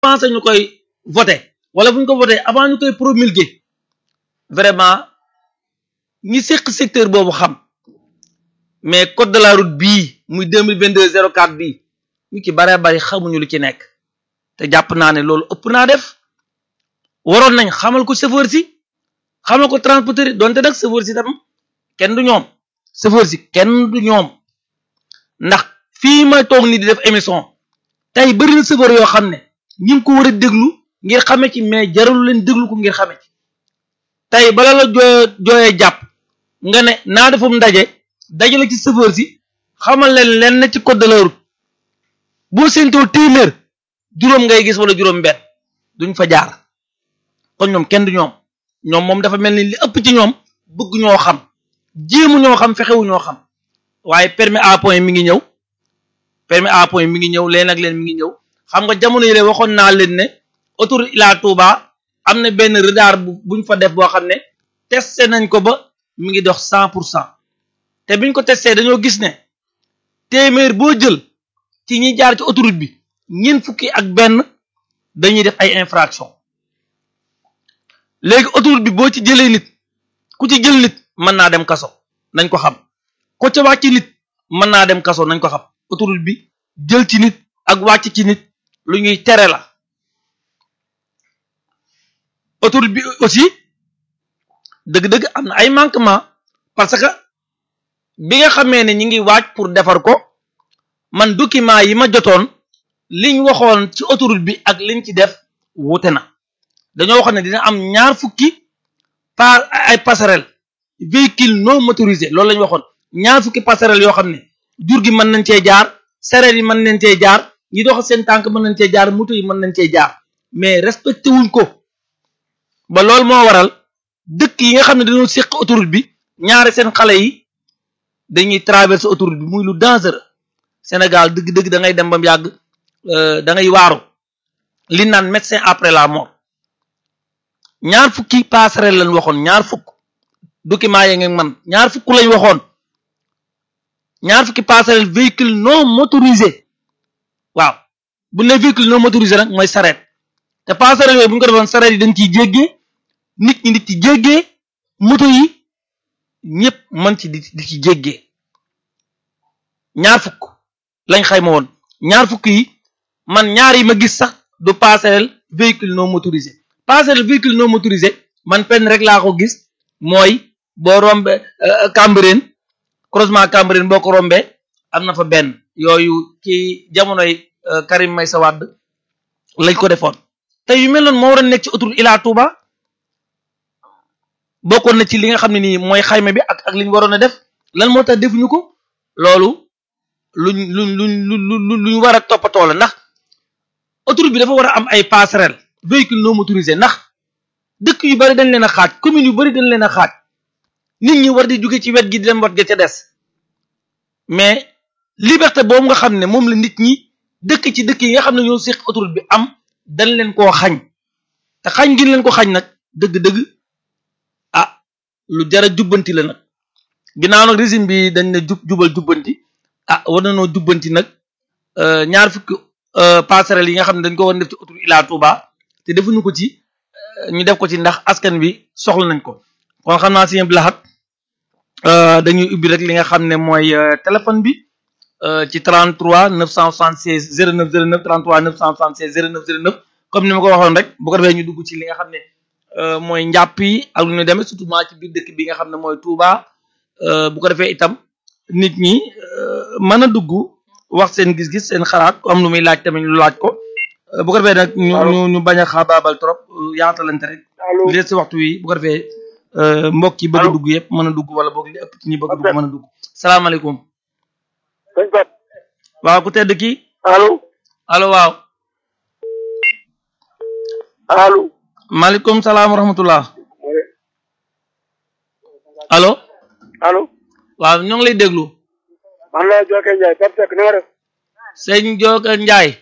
pensé ñu koy voté wala bu ñu ko voté avant ñu koy promulguer vraiment ñi séq secteur boobu xam mais code de la route bii muy deux mille vingt deux zéro quatre bii ñu ci baree bari xamuñu lu ci nekk te jàpp naa ne loolu ëpp naa def waroon nañ xamal ko chauffeur si xamal ko transporteur yi donte nag chauffeur si tam kenn du ñoom chauffeur si kenn du ñoom ndax fii ma toog ni di def émission tey bëri na chauffeur yoo xam ne ñi ngi ko war a déglu ngir xame ci mais jaralu leen déglu ko ngir xame ci tey bala la jooy jooyee jàpp nga ne naa defum ndaje dajale ci chauffeur si xamal leen leen na ci code de la route boo séentoo téeméer juróom ngay gis wala juróom benn duñ fa jaar kon ñoom kenn du ñoom ñoom moom dafa mel ni li ëpp ci ñoom bëgg ñoo xam jéemu ñoo xam fexewu ñoo xam waaye permis à point mi ngi ñëw permis à point mi ngi ñëw leen ak leen mi ngi ñëw xam nga jamono yi waxoon naa leen ne autoroute Ila Touba am na benn retard bu buñ fa def boo xam ne testé nañ ko ba mi ngi dox cent pour cent te biñ ko testé dañoo gis ne téeméer boo jël ci ñi jaar ci autoroute bi ñeent fukki ak benn dañuy def ay infraction léegi autoroute bi boo ci jëlee nit ku ci jël nit mën naa dem kaso nañ ko xam ko ca wàcc nit mën naa dem kaso nañ ko xam autoroute bi jël ci nit ak wàcc ci nit lu ñuy tere la autoroute bi aussi dëgg-dëgg am na ay manquement parce que bi nga xamee ne ñi ngi waaj pour defar ko man document yi ma jotoon liñ waxoon ci autoroute bi ak liñ ci def wuute na dañoo waxoon ne dina am ñaar fukki par ay passerelle véhicule non motorisé loolu la ñu waxoon ñaar fukki passerelle yoo xam ne jur gi mën nañ cee jaar sareet yi mën nañ cee jaar ñi dox seen tànk mën nañ cee jaar moto yi mën nañ cee jaar mais respecté wuñ ko ba loolu moo waral dëkk yi nga xam ne dañoo séq autoroute bi ñaari seen xale yi dañuy traverser autoroute bi muy lu dangereux Sénégal dëgg-dëgg da ngay dem ba mu yàgg da ngay waaru li naan médecin après la mort ñaar fukki passerelle lañ waxoon ñaar fukk document yi ngeen man ñaar fukk lañ waxoon ñaar fukki passerelle véhicule non motorisé waaw bu ne véhicule non motorisé nag mooy sareet te passerelle yooyu bu ñu ko defoon sareet yi dañ ciy jéggee nit ñi di ci jéggee moto yi ñëpp mën ci di di ci jéggee ñaar fukk lañ xayma woon ñaar fukk yi man ñaar yi ma gis sax du passerelle véhicule non motorisé passerelle véhicule non motorisé man penn rek laa ko gis mooy boo rombe Cambérène croisement Cambérène boo ko rombee am na fa benn yooyu ci jamonoy Karim Meïssa Wade lañ ko defoon te yu mel noonu moo war a nekk ci autoroute Ila Touba bokkoon na ci li nga xam ne nii mooy xayma bi ak ak li ñu waroon a def lan moo tax defuñu ko loolu luñ luñ luñ lu luñ war a toppatoo la ndax autoroute bi dafa war a am ay passerelle véhicule non motorisé ndax dëkk yu bari dañ leen a xaaj commune yu bari dañ leen a xaaj nit ñi war di jóge ci wet gi di dem wat ga ca des mais liberté boobu nga xam ne moom la nit ñi dëkk ci dëkk yi nga xam ne ñoo séq autoroute bi am dañ leen koo xañ te xañ gi leen ko xañ nag dëgg-dëgg ah lu jara jubbanti la nag ginnaaw nag régime bi dañ ne jub jubal jubbanti ah war na noo jubbanti nag ñaar fukki passerelle yi nga xam ne dañ ko war def ci autoroute Ila Touba te defuñu ko ci ñu def ko ci ndax askan bi soxla nañ ko kon xam naa si bi laxat dañuy ubbi rek li nga xam ne mooy téléphone bi ci 33 976 09 09 33 976 09 09 comme ni ma ko waxoon rek bu ko defee ñu dugg ci li nga xam ne mooy njàpp yi ak lu ñu demee surtout ci biir dëkk bi nga xam ne mooy Touba bu ko defee itam nit ñi mën a dugg wax seen gis-gis seen xalaat am lu muy laaj tamit lu laaj ko bu ko defee nag ñu ñu ñu bañ a xaabaabal trop yaatalante rek li si waxtu wi bu ko defee mbokk yi bëgg a dugg yëpp mën a dugg wala boog li ëpp ci ñi bëgg dugg mën a dugg salaamaaleykum sëñ Pat waaw ku tedd kii allo allo waaw allo maaleykum salaam wa rahmatullah allo allo waaw ñoo ngi lay déglu man la Jokke Ndiaye Pape Seck na nga def sëñ Jokke Ndiaye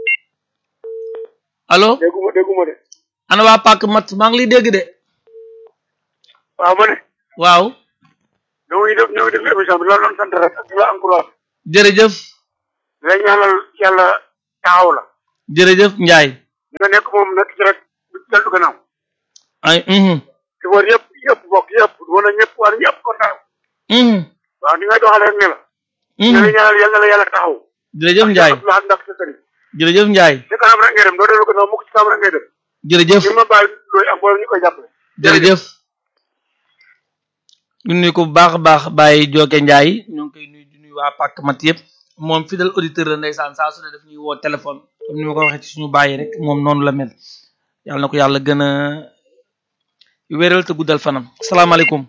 allo dégguma dégguma de ana waa Pàkk mat maa ngi lay dégg de waaw ma ne waaw ñoo ngi def ñoo ngi def émission bi loolu doon sant rek di la encourage jërëjëf di la ñaanal yàlla taxaw la jërëjëf Ndiaye li nga nekk moom nekk ci rek du dellu gannaaw ay mhm ci war yëpp yëpp bokk yëpp wan a ñëpp war ñëpp kontaan mhm waaw ni ngay doxalee rek ne la ñu mhm ngi ñaanal yal na la yàlla taxaw jërëjëf Njaay laat ndax sa sëriñ jërëjëf Njaay ci kanam rek ngay dem doo dellu gannaaw mukk ci kanam rek ngay dem jërëjëf ñu ma bàyyi looy am boole ñu koy jàppale jërëjëf ñu nuyu ko bu baax a baax Baye Joke Njaay ñoo ngi koy nuyu di nuyu waa pàkk mat yëpp moom fidèle auditeur la ndeysaan saa su ne daf ñuy woo téléphone comme ni ma ko waxee ci suñu bàyyi rek moom noonu la mel yàlla na ko yàlla gën a wéral te guddal fanam salaamaaleykum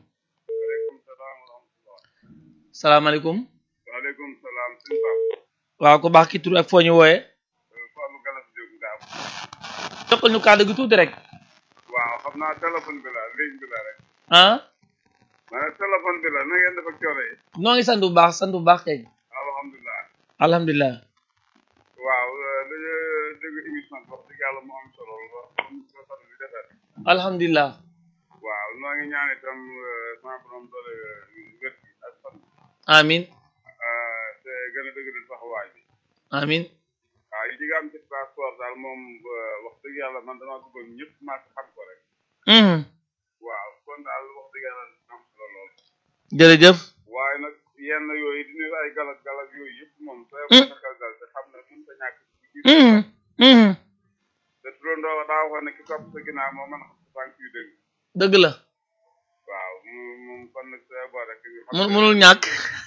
salaamaaleykum waaleykum salaam sëñ Pape waaw ko baax ki tur ak foo ñu wooyee Fallou Galas Diop Ngam jokkal ñu kàddu gi tuuti rek waaw xam naa téléphone bi la ligne bi la rek ah ma ne téléphone bi la na ngeen def ak coono yi noo ngi sant bu baax sant bu baax kay alhamdulilah alhamdulilah waaw dañu dégg émission bi wax dëgg yàlla mu am solo lool comme ko sant bi defee alhamdulilah waaw noo ngi ñaan itam sama borom doole wét gi ak fan amin te gën a dëgg taxawaay bi amin waaw yi nga am ci passeport daal moom wax dëgg yàlla man damaa bëggoon ñëpp maa ko xam ko rek mhm waaw kon daal wax dëgg yàlla am solo lool jërëjëf waaye nag yenn yooyu di nuyu ay galas galas yooyu yëpp moom sooy Mm. ko sakal dal te xam ne mën ta ñàkk ci biir mhm mhm te turandoo daa waxoon ne ki topp sa ginnaaw moo mën a xam sa tànk yu dëgg dëgg la waaw mu moom kon nag sooy boo rek ñu xam mun ne- munul ñàkk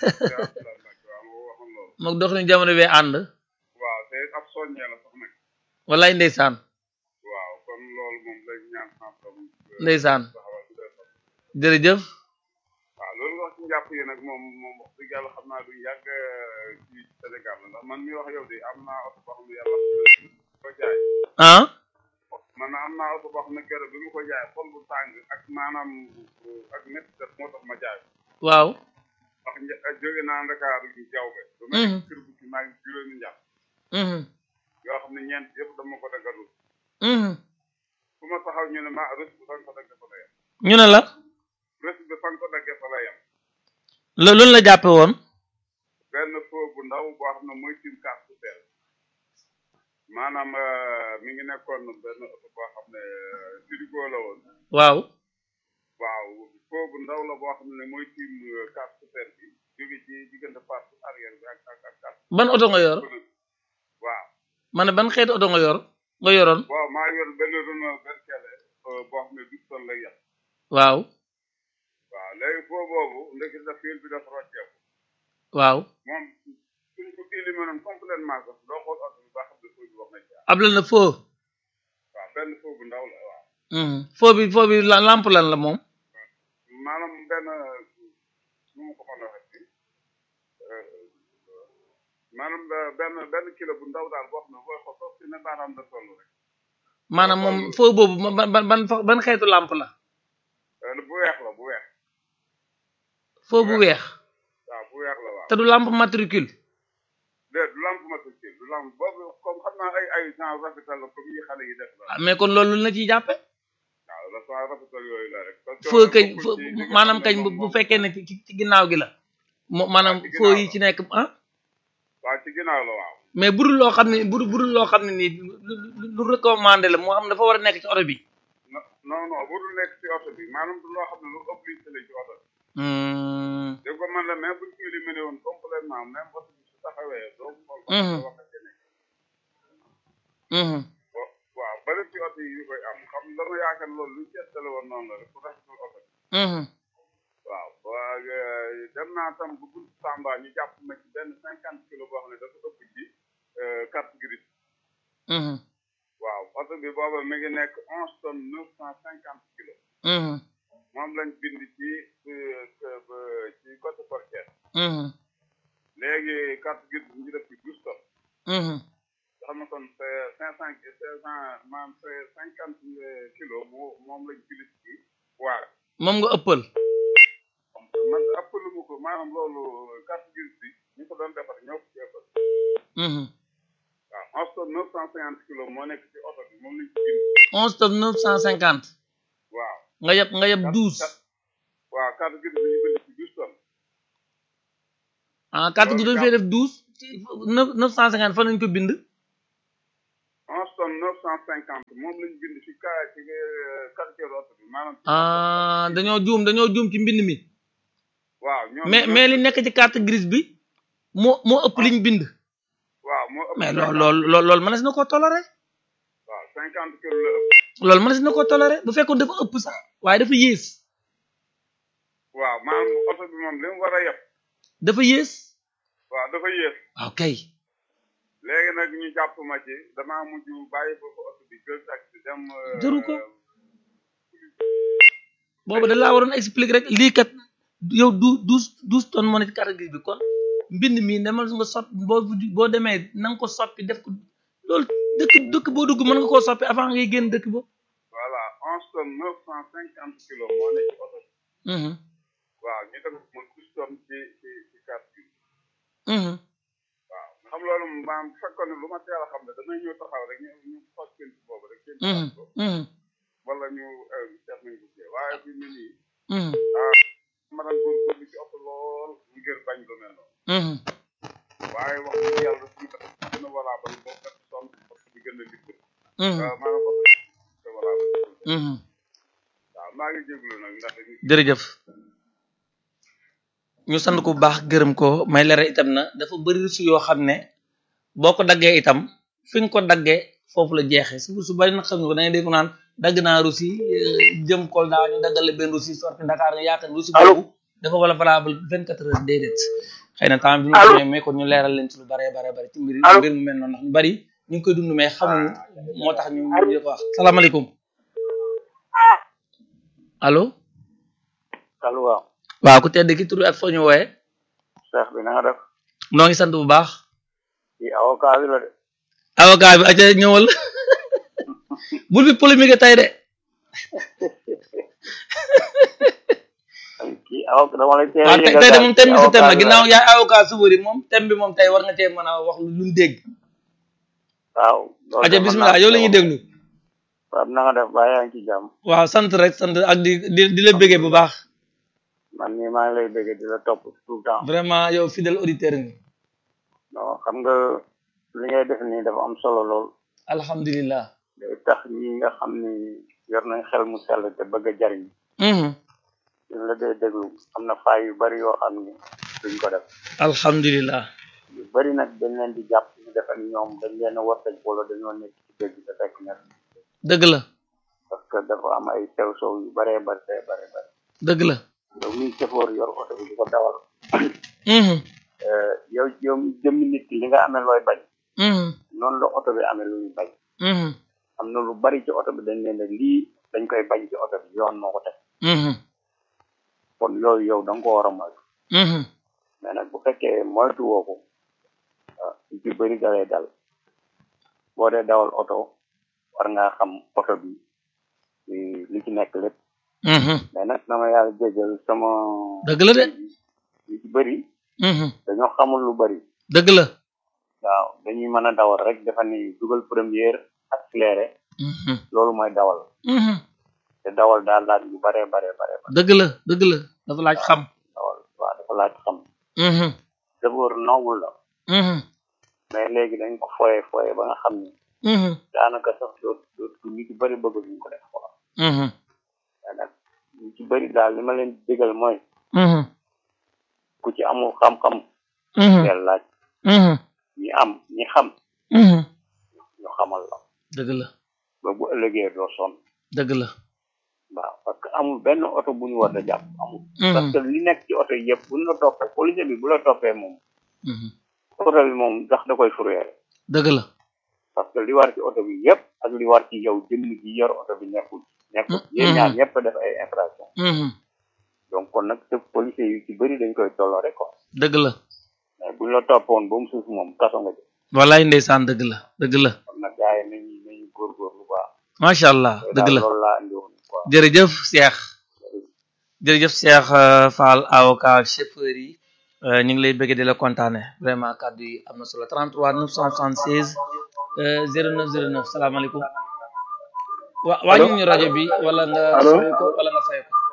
waaw moo waxoon loolu mook dox ni jamono bee ànd waaw te ab soññee la sax nag wallaay ndeysaan waaw kon loolu moom lañ ñaan xam-xam ndeysaan taxawal bu dee sax jërëjëf waaw loolu nga wax ci njàpp yi nag moom moom wax dëgg yàlla xam naa du yàgg ci Sénégal la ndax man mi wax yow de am naa oto boo xam ne yàlla ko jaay ah man am naa oto boo xam ne keroog bi mu ko jaay xol bu tàng ak maanaam ak métti def moo tax ma jaay waaw ndax nja- jóge naa Ndakaaru ñu jaww be ba ma Mhm. nekk kër bu ci maa ngi juróomi njàpp mhm yoo xam ne ñeent yëpp dama ko daggalu mhm fu ma taxaw ñu ne ma rës bi fan ko dagge fa la yem ñu ne la rës bi fan ko dagge fa la yem lo loolu la jàppe woon benn foo bu ndaw boo xam ne mooy tim kaas bu teel maanaam euh, mi ngi nekkoon benn oto boo xam ne euh, frigo la woon waaw waaw foo bu ndaw la boo xam ne mooy tim kaas bu teel bi jóge ci diggante passe arrière bi ak ak ak ak ban oto nga yor waaw ma ne ban xeetu oto nga yor nga yoroon waaw maa yor benn Renault Berkele boo xam ne du ton lay yàq waaw waaw léegi foo boobu ndekki da fiil bi dafa rocceeku waaw moom suñ ko éliminé noonu complètement sax doo xool oto bi ba xam ne foo bi wax na ci abla na foo waaw benn foo bu ndaw la waaw mhm foo bi foo bi la- lampe lan la moom maanaam benn nu ma ko mën a waxee maanaam benn benn kilo bu ndaw daal boo xam ne booy xool foofu si ne baaraam la toll rek maanaam moom foo boobu ma- ban ban ban fa- ban xeetu lampe la Euh, bu weex la bu weex foo bu weex waaw bu weex la waaw te du lampe matricule déet du lampe matricule du lampe boobu comme xam naa ay ay genre rafetal la comme yi xale yi def la ah mais kon loolu la ciy jàppe waaw la genre rafetal yooyu la rek parce que foo kañ bokkul foo ci li nga maanaam xam ne kañ bu moom bu moom- fekkee ne ci ci ginnaaw gi la mo maanaam ci foo ginnaaw yi la. ci nekk ah waaw ci ginnaaw la waaw mais budul loo xam ne budul budul loo xam ne nii lu lu lu recommandé la moo xam dafa war a nekk ci oto bi non non non bu dul nekk ci oto bi maanaam du loo xam ne lu obligé la ci oto bi Hmm, dégg ko man la même buñ ko éliminé woon complètement même oto bi su taxawee doo xool ba Mhm. wax ak nekk mhm, wa- waaw bari ci oto yi yu koy am xam dama yaakaar loolu luñ seetale woon noonu la rek pour rafetal oto bi mhm. waaw waa euh, dem naa tam bu bunt Tamba ñu jàpp ma ci benn cinquante kilos boo xam ne dafa ëpp ci euh, carte grise mhm, waaw oto bi booba mi ngi nekk onze tonnes neuf cent cinquante kilos mhm, moom lañ bind ci euh, euh, ci côté portière mhm, léegi carte grise bi ñu def ci douze tonnes mhm. nga xam ne kon c'est cinq cent cinq cent maanaam c'est cinquante kilos moo moom lañ bind ci waar moom nga ëppal man ëppalu ma ko maanaam loolu carte grise bi ñu ko doon defar ñoo ko ci ëppal Mhm. waaw onze tonnes neuf cent cinquante kilos moo nekk ci oto bi moom lañ ci bind onze tonnes neuf cent cinquante waaw nga yeb nga yeb douze waaw carte grise bi ñu bind ci douze tonnes ah carte gi doon fee def douze ci neuf neuf cent cinquante fan lañ ko bind onze tonnes neuf cent cinquante moom lañ bind ci ka ci quartier oto bi maanaam ah dañoo juum dañoo juum ci mbind mi waaw ñoom mais mais li nekk ci carte grise bi moo moo ëpp liñ bind waaw moo ëpp mais lool lool lool loolu mënees na koo toléré waaw cinquante kilo la ëpp loolu mënees na koo toléré bu fekkoon dafa ëpp sax waaye dafa yées waaw maanaam oto bi moom li mu war a yeb dafa yées waaw dafa yées waaw kay léegi nag ñu jàpp ma ci damaa mujj bàyyi foofu oto bi jël taxi dem euh, Jëru ko. boobu da laa waroon expliquer rek lii kat yow du douze douze tonnes moo ne ci carte grise bi kon mbind mi demal nga soppi boo boo demee na nga ko soppi def ko loolu dëkk dëkk boo dugg mën nga koo soppi avant ngay génn dëkk ba voilà onze tonnes neuf cent cinquante kilos moo ne ci oto bi Mhm, waaw ñu def ma douze tonnes ci ci ci carte bi mhm. waaw xam loolu maam bu fekkoon ne lu ma teel a xam ne damay ñëw taxaw rek ñu ñu fas seen ci boobu rek seen Mhm, ko mhm, wala ñu seet nañ ko cee waaye fi mu ne nii mhm, ma daan góorgóorlu ci oto lool ngir bañ lu mel noonu mhm. waaye wax dëgg yàlla suñu def gën a valable boo fekk sonn oto bi gën a libre Mhm, waaw maanaam oto bi valable mhm. waaw maa ngi jéglu nag ndax jërëjëf ñu sant ko bu baax gërëm ko may leeral itam na dafa bëri su yoo xam ne boo ko daggee itam fi nga ko daggee foofu la jeexee su su bari nag xam nga ko da ngay dégg naan dagg naa Russie euh, jëm Kolda ñu daggal la benn Russie sorti Dakar nga yaakaar ne Russie Allô? boobu dafa wala valable vingt quatre heures déedéet xëy na temps bi ñu Allô? ko mais kon ñu leeral leen ci lu bare bare bare ci mbir Allô? mbir mu mel noonu ndax ñu bari ñu ngi koy dund mais xamuñu moo tax ñu ñu ko wax salaamaaleykum allo allo waaw waaw ku tedd ki tur bi ak foo ñu wooyee cheikh bi na nga def noo ngi sant bu baax ci avocat bi la de avocat bi aca ñëwal bul bi polémique tey de kii avocat dama lay teel waaw tey tey de moom thème bi sa thème la ginnaaw yaay avocat subari moom thème bi moom tey war nga cee mën a wax luñ dégg waaw loolu aca de mën bismillah naa yow la ko ñuy déglu waaw na nga def ba yaa ngi ci jàmm waaw sant rek sant ak di di di la béggee bu baax man mii maa ngi lay bëgg di la topp tout le temps vraiment yow fidèle auditeur nga non xam nga li ngay def nii dafa am solo lool alhamdulilah day tax ñi nga xam ni yor nañ xel mu sell te bëgg a jariñ mhm suñ la dee déglu am na faay yu bari yoo xam ni duñ ko def alhamdulilah yu bari nag dañ leen di jàpp ñu defe ni ñoom dañ leen a wartaj wala dañoo nekk ci dëgg te fekk na dëgg la parce que dafa am ay sew sow yu baree bari te bare bari dëgg la yow miy sëfoor yor oto bi di ko dawal mhm euh, yow yow mi jëmmi nit ki li nga amee looy bañ mhm noonu la oto bi amee lu ñu bañ mhm am na lu bari ci oto bi dañ leen ne lii dañ koy bañ ci oto bi yoon moo ko teg mhm kon yooyu yow da nga ko war a moytu mhm mais nag bu fekkee moytu woo ko ah lu ci bëri dalay dal boo dee dawal oto war ngaa xam oto bi li li ci nekk lépp mhm mais nag na ma yàlla jégal sama dëgg la de lu ci bëri mhm dañoo xamul lu bëri dëgg la waaw dañuy mën a dawal rek dafa ni dugal première accéléré mhm loolu mooy dawal mhm te dawal daal laaj yu bare bare bare bare dëgg la dëgg la dafa laaj xam dawal waaw dafa laaj xam mhm d'abord noble la mhm mais léegi dañ ko foye foye ba nga xam ni mhm daanaka sax doot doot ñu ci bëri bëgg duñ ko def quoi mhm mais nag ñu ci bëri daal li ma leen digal mooy mhm ku ci amul xam-xam mhm teel laaj mhm ñi am ñi xam mhm ñu xamal la dëgg la ba bu ëllëgee doo sonn dëgg la waaw parce que amul benn oto bu ñu war a jàpp amul parce mhm que li nekk ci oto yëpp bu ñu la toppee police bi bu la toppee moom mhm oto bi moom sax da koy fourrière dëgg la parce que li war ci oto bi yëpp ak li war ci yow jëmm ji yor oto bi nekkul nekkul yéen ñaar ñëpp def ay infraction mhm donc kon nag te policiers yu ci bëri dañ koy tolloo rek quoi dëgg la mais buñ la toppoon ba mu suuf moom kaso nga jëm wallaay ndeysaan dëgg la dëgg la kon nag gars yi nañu nañu góorgóorlu baax macha allah dëgg la loolu laa indi woon quoi jërëjëf Cheikh jërëjëf Cheikh euh, Fall avocat chauffeur yi euh, ñu ngi lay bëgg di la kontaane vraiment kàddu yi am na solo 33 976 euh, 09 09 salaamaaleykum wa wàññi ñu rajo bi wala nga Allo? sori ko wala nga fay ko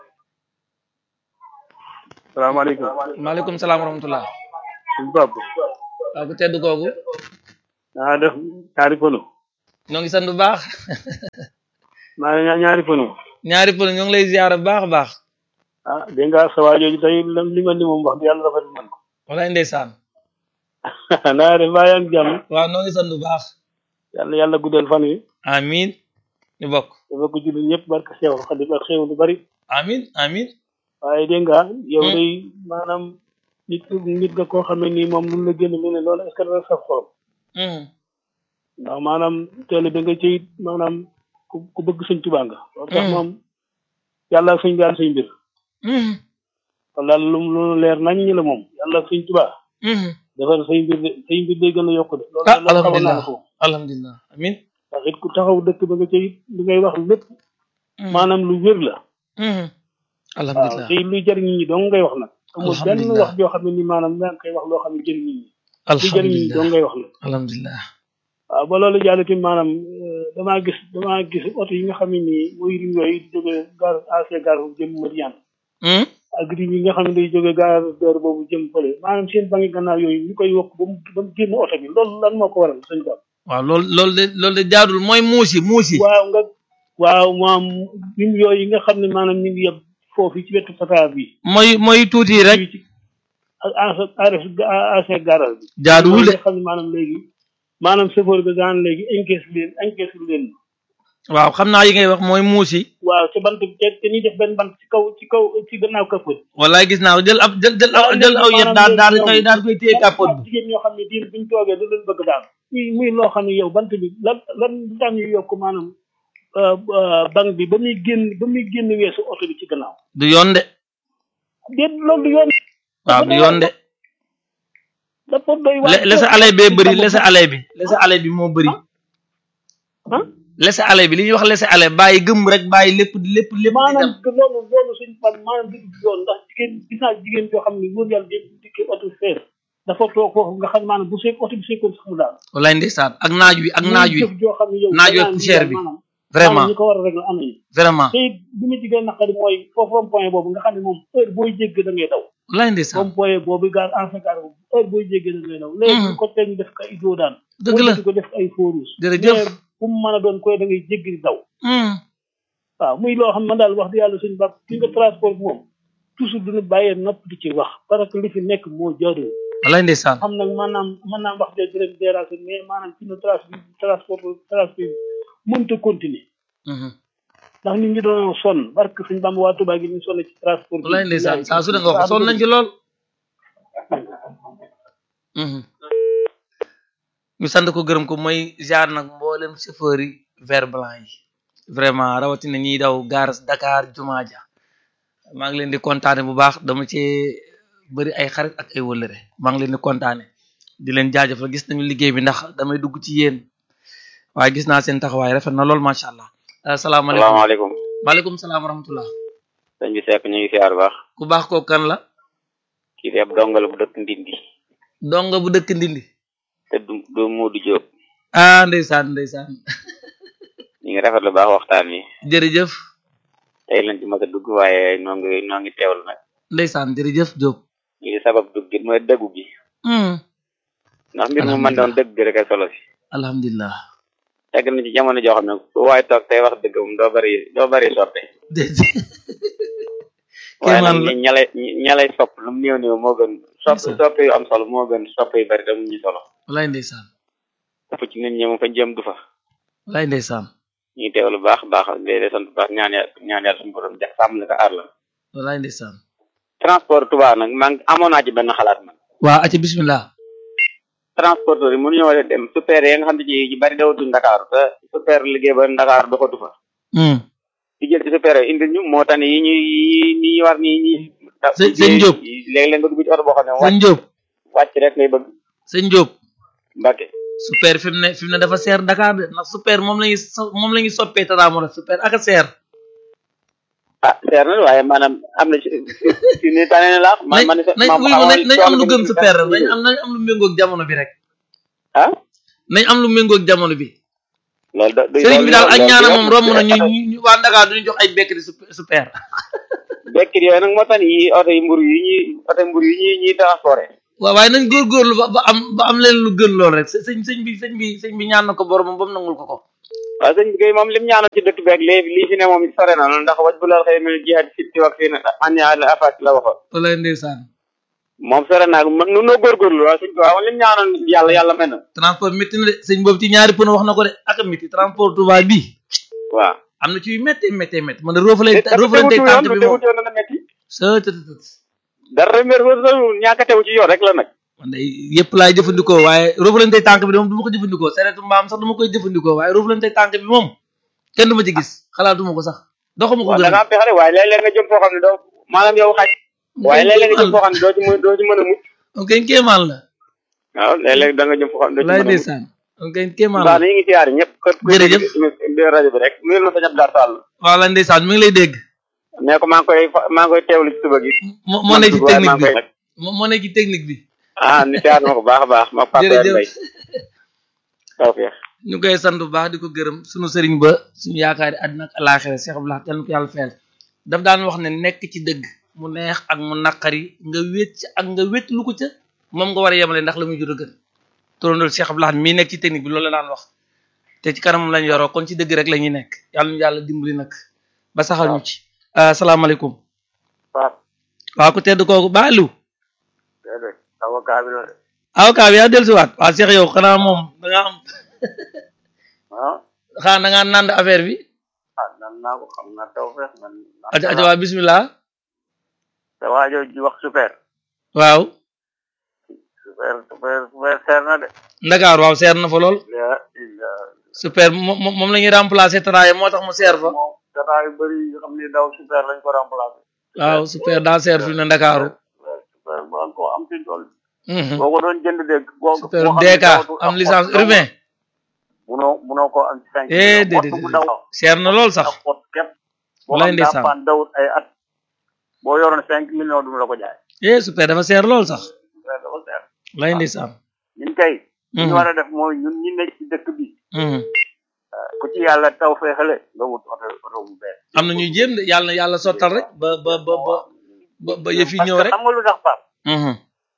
salaamaaleykum maaleykum salaam wa rahmatullah suñu bopp waaw ku tedd kooku naa def kaari pënu ñoo ngi sant bu baax maa ngi ñaa- ñaari pënu ñaari pël ñoo ngi lay ziar bu baax a baax ah dégg nga sa waa jooju tey lam li nga ni moom wax di yàlla rafet man ko walaay ndeysaan naa def mbaa yaa ngi jàmm waaw ñoo ngi sant bu baax yàlla yàlla guddal fan yi amin ñu bokk dafa ko jullit ñëpp barke Seexul Xadim ak xéew lu bari amin amin waaye dégg nga yow Hmm. day maanaam nit nit nga koo xam ne nii moom lu la génn mu ne loolu est-ce que dana saf xorom Mhm. ndax maanaam teel da nga ci maanaam ku ku bëgg sëñ Tuubaa nga loolu tax Hmm. moom yàlla ak sëñ bi am sëñ mbir Mhm. kon daal lu lu leer nañ ñi la moom yàlla ak sëñ Tuubaa Mhm. defar say mbir de say mbir day gën a yokk de loolu ah loolu xamoon naa alhamdulilah ko alhamdulilah amin ndax it ku taxaw dëkk ba nga cay li ngay wax lépp Mhm. maanaam lu wér la Mhm. waaw alhamdulilah te luy jëriñ nit ñi dong ngay wax nag amul benn Alhamdulillah. wax joo xam ne ni maanaam yaa ngi koy wax loo xam ne jëriñ nit ñi lu jëriñ nit ñi dong alhamdulilah ngay wax nag alhamdulilah waaw ba loolu jàll tamit maanaam euh, damaa gis damaa gis oto yi nga xam ne nii mooy rim yooyu di jóge gar AC gar boobu jëm Madiane Mhm. ak rim yi nga xam ne day jóge gar dër boobu jëm fële maanaam seen bangi gannaaw yooyu ñu koy yokk ba mu ba mu génn oto bi loolu lan moo ko waral sëñ Ba waaw loolu loolu de loolu de jaadul mooy muusi muusi waaw nga waaw maam rim yooyu yi nga xam ne maanaam ñu ngi yeb foofu ci wetu pata bi mooy mooy tuuti rek ci ak AC AC garal bi jaaduwul de nga xam ne maanaam léegi maanaam chauffeur bi daan léegi encaisse leen encaisse leen waaw xam naa yi ngay wax mooy muusi waaw ci bant bi te te ñuy def benn bant ci kaw ci kaw ci gannaaw kapot wallaay gis naa ko jël ab jël jël aw jël aw yet daal daal di koy daal di koy téye kàppoot bi jigéen ñoo xam ne diir buñ toogee da leen bëgg daal muy muy loo xam ne yow bant bi lan lan lu tax ñu yokk maanaam banque bi ba muy génn ba muy génn weesu oto bi ci gannaaw du yoon de déet loolu du yoon waaw du yoon de dafa doy waar le laisser aller bee bëri laisser aller bi laisser aller bi moo bëri ah laisser aller bi li ñuy wax laisser aller bàyyi gëm rek bàyyi lépp lépp lépp di dem maanaam que loolu loolu suñ fan maanaam du yoon ndax jigéen gis naa jigéen joo xam ne wóor yàlla dé dikkee oto fees dafa toog foofu nga xam maanaam bu seeg oto bi seekoon sax mu daal wallaay ndeysaan ak naaj wi ak naaj wi jëf joo xam ne yow naaj wi danaa ak poussière bi maanaam vraiment maanaam ñi ko war a régler am nañu vraiment te it bi ma ci gën a naqari mooy foofu rond point boobu nga xam ne moom heure booy jégg da ngay daw wallaay ndeysaan rond point boobu gaar ancien gaar boobu heure booy jégg da ngay daw léegi Mhm. ko teg ñu def ko ay doo daan dëgg la di ko def ay feu rouge jërëjëf mais fu mu mën a doon koy da ngay jégg di daw Hmm. waaw muy loo xam ne man daal wax di yàlla suñu bàpp ki nga transport bi moom toujours duñu bàyyee nopp di ci wax parce que li fi nekk moo jaadu wallaay ndeysaan xam nag maanaam mën naa wax de direct déranger mais maanaam ci no transport transport transport mënta continuer Mhm. ndax nit ñi doon sonn barke suñu bàmb waa Tuubaa gi ñu sonn ci transport bi wallaay ndeysaan saa su ne nga wax sonn nañ ci lool Mhm. ñu sant ko gërëm ko mooy jaar nag mboolem chauffeur yi vert blanc yi vraiment rawatina ñiy daw gaar Dakar Jumaa ja maa ngi leen di kontaane bu baax dama cee bëri ay xarit ak ay wëllëre maa ngi leen di kontaane di leen jaajëfal gis nañu liggéey bi ndax damay dugg ci yéen waaye gis naa seen taxawaay rafet na lool macha allah asalaamaaleykum salaamaaleykum maaleykum salaam wa rahmatullah sëñ bi Seck ñu ngi siyaar baax ku baax kooku kan la kii de ab dongal bu dëkk Ndindi donga bu dëkk ndindi te du du Moodu Diop ah ndeysaan ndeysaan ñu ngi rafetlu baax waxtaan wi jërëjëf tey lañ ci mën a dugg waaye noo ngi noo ngi teewlu nag ndeysaan jërëjëf Diop li sabab dugg gi mooy dëggu gi hmm ndax mbir mu mën doon dëgg gi rek a solo si alhamdulilah tegg na ci jamono joo xam ne ku waaye toog tey wax dëgg moom doo bari doo bari soppe déedéet waaye kéemaan nag la ñi ñalay ñalay sopp lu mu néew néew moo gën sopp Ndeysaan. soppe yu am solo moo gën soppe yu bari te mu ñu solo walaay ndeysaan ëpp ci nit ñi moom fa jëm du fa walaay ndeysaan ñu ngi teewlu baax baax di di sant baax ñaan yàlla ñaan yàlla suñu borom jax sàmm la ko aar la walaay ndeysaan transport Touba nag man amoon naa ci benn xalaat man waa aca bismillah transporteur yi mënuñoo dem super yi nga xam ne ci ci bari dawatu Ndakaaru te super liggéey ba Ndakaaru doxatu fa hmm di jël ci super yi indil ñu moo tax ne yi ñuy yi ñuy war ni ñi Sëñ- sëñ Diop. léeg-léeg nga dugg ci oto boo xam ne sëñ wàcc Diop wàcc rek ngay bëgg sëñ Diop Mbàkke super fi mu ne fi mu ne dafa seer Dakar de ndax super moom lañuy so- moom la ñuy soppee tata mo super ak a seer ah seer na waaye maanaam am na ci ci ni tane na laax man man nañ nañ wuyu ma nañ nañ am lu gën super rek nañ am nañ am lu méngoog jamono bi rek ah nañ am lu méngoog jamono bi loolu da sëriñ bi daal ak ñaana moom romb na ñu ñu ñu waa Dakar duñu jox ay bekkri sup- super bekkir yooyu nag moo tax yi oto yi mburu yi ñuy oto mburu yi ñuy ñuy transporté waaw waaye nañ góorgóorlu ba ba am ba am leen lu gën lool rek së- sëñ sëñ bi sëñ bi sëñ bi ñaan na ko boromam ba mu nangul ko ko waaw sëñ bi kay moom lim ñaanoon ci dëkk beeg léegi lii fi ne moom sore na loolu ndax waj bu lal xëy mel jihaad fi ci wax fii ne anya al afat la waxoon walaay ndeysaan moom sore naa ko nu noo góorgóorlu waaw sëñ bi waaw lim ñaanoon yàlla yàlla mel na transport métti na de sëñ boobu ci ñaari pën wax na ko de ak a métti transport Touba bii waaw am na ci yu métti métti métti man de roofalay roofalay tànk bi moom yoon na metti sa të të të dara mer ñàkk a tew ci yoon rek la nag man de yëpp laay jëfandikoo waaye roofalante tànk bi de moom du ma ko jëfandikoo seretu mbaam sax du ma koy jëfandikoo waaye roofalante tànk bi moom kenn du ma ci gis xalaatuma ko sax doxuma ko waaw da gën nga am pexe de waaye léeg-léeg nga jëm foo xam ne doo maanaam yow xaj waaye léeg-léeg nga jëm foo xam ne doo ci mën doo ci mën a mucc on kay kéemaan la waaw léeg-léeg da nga jëm foo xam ne doo ci walaay mën a mucc ndeysaan on kay kéemaan baax la na ñu ngi siyaare ñëpp kër ku Jërëjëf. dégg rajo bi rek nuyul ma sa ñab daar sàll wala ndeysaan mi ngi lay dégg nee ko maa ngi koy fa- maa ngi koy teewlu ci suba gi moo moo nekk ci waaye maa technique ngi bi koy moo moo nekk ci technique bi ah ni siyaare ma ko baax a baax ma Pape Jërëjëf. Mbay tawfeex ñu koy sant bu baax di ko gërëm suñu sëriñ ba suñu yaakaari àddina ak alaaxira Cheikh Abdoulaye yal na ko yàlla fayal daf daan wax ne nekk ci dëgg mu neex ak mu naqari nga wét ci ak nga wét lu ko ca moom nga war a yemale ndax la muy jur a gën turandool Cheikh Abdoulaye mii nekk ci technique bi loolu la daan wax te ci kanamam lañ yoroo kon ci dëgg rek la ñuy nekk yàlla ñu yàlla dimbali nag ba saxal ñu ci asalaamaaleykum Pape waaw ku tedd kooku ba Aliou déedéet avocat bi la de avocat bi yaa dellusiwaat waaw Cheikh yow xanaa moom da nga am ah xanaa da ngaa nand affaire bi ah nan naa ko xam na taw feex man aca aca waa bismillah te waajoo ji wax super waaw super super super seer na de Ndakaar waaw seer na fa lool la illa super moom moom moom la ñuy remplacer Taraye moo tax mu seer fa moom dara yu bëri yu xam ni daw super lañ ko remplacé waaw super daa seer fi mu ne Ndakaaru super boo ko am ci tool Mhm. boo ko doon jënd dégg boo super boo xam ne DK dawatul am ak licence pot urbain munoo munoo ko am ci cinq eh millions. déedéet pot bu daw seer na lool sax ak pot képp boo Wallaay xam daa ndeysaan. paan dawut ay at boo yoroon cinq millions du la ko jaay eh super dafa seer lool sax super dafa seer lay ndeysaan ñun kay li ñu Mhm. war a def mooy ñun ñi nekk ci dëkk bi Mhm. ku ci yàlla taw feexale nga wut oto oto bu bees am na ñuy jéem de yàlla na yàlla sottal rek ba ba ba ba ba ba yëf yi parce ñëw que rek xam nga lu tax Pape Mhm.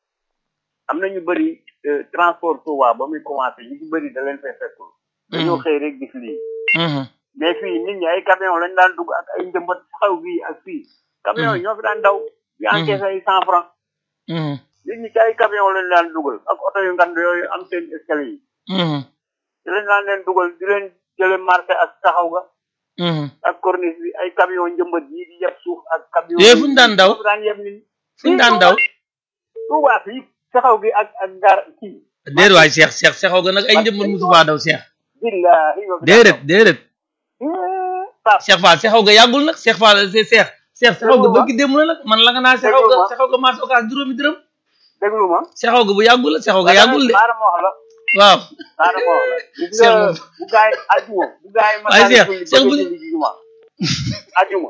am na ñu bëri euh, transport Touba ba muy commencé ñu ci bëri da leen fay fekkul dañoo xëy rek gis lii Mhm. mais fii nit ñi ay camion lañ daan dugg ak ay njëmbat xaw bii ak fii camion yi ñoo fi daan daw di encaissé ay cent franc Mhm. nit ñi ci ay camion lañ daan dugal ak oto yu ngand yooyu am seen escalier yi Mhm. ci lañ daan leen dugal di leen jële marché ak taxaw ga Mhm. ak corniche bi ay camion njëmbat yi di yeb suuf ak camion Yee fu ñu daan daw? ñoo fi daan yeb nit ñi fu ñu daan daw Touba fii taxaw gi ak ak gar kii déedéet waay Cheikh Cheikh Cheikh nga nag ay njëmbat musu faa daw Cheikh billahi ñoo fi daan déedéet déedéet daw. Pape Cheikh Fall Cheikh nga yàggul nag Cheikh Fall Cheikh Cheikh Cheikh nga Déglu ma. bëgg démb la nag man la nga naa Cheikh Déglu nga ma. Cheikh nga marché occas juróomi dërëm déglu ma Cheikh nga bu yàggul la Cheikh nga yàggul de xaaral ma wax la waaw xaaral ma wax la gis Cheikh nga moom. bu gaay ajuma bu gaay Waaye masaana Cheikh, julli Cheikh bëgg bu- a julli juma ajuma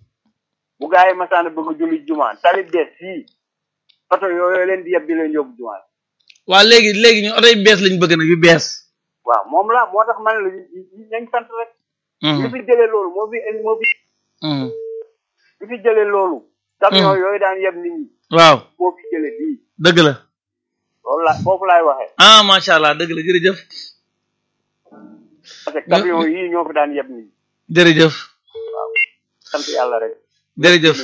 bu gaay masaana bëgg a julli juma tali bees fii oto yooyu leen di yeb di leen yóbbu juma waaw léegi léegi ñu oto yu bees lañ bëgg nag yu bees waaw moom la moo tax man la ñu- ñu- nañ sant rek li Mhm. fi jëlee loolu moo fi moo fi Mhm. li fi jëlee loolu camion yooyu daan yeb nit ñi waaw moo fi jëlee bii dëgg la loolu la foofu laay waxee ah macha allah dëgg la jërëjëf parce que camion yii ñoo fi daan yeb nit ñi jërëjëf sant yàlla rek jërëjëf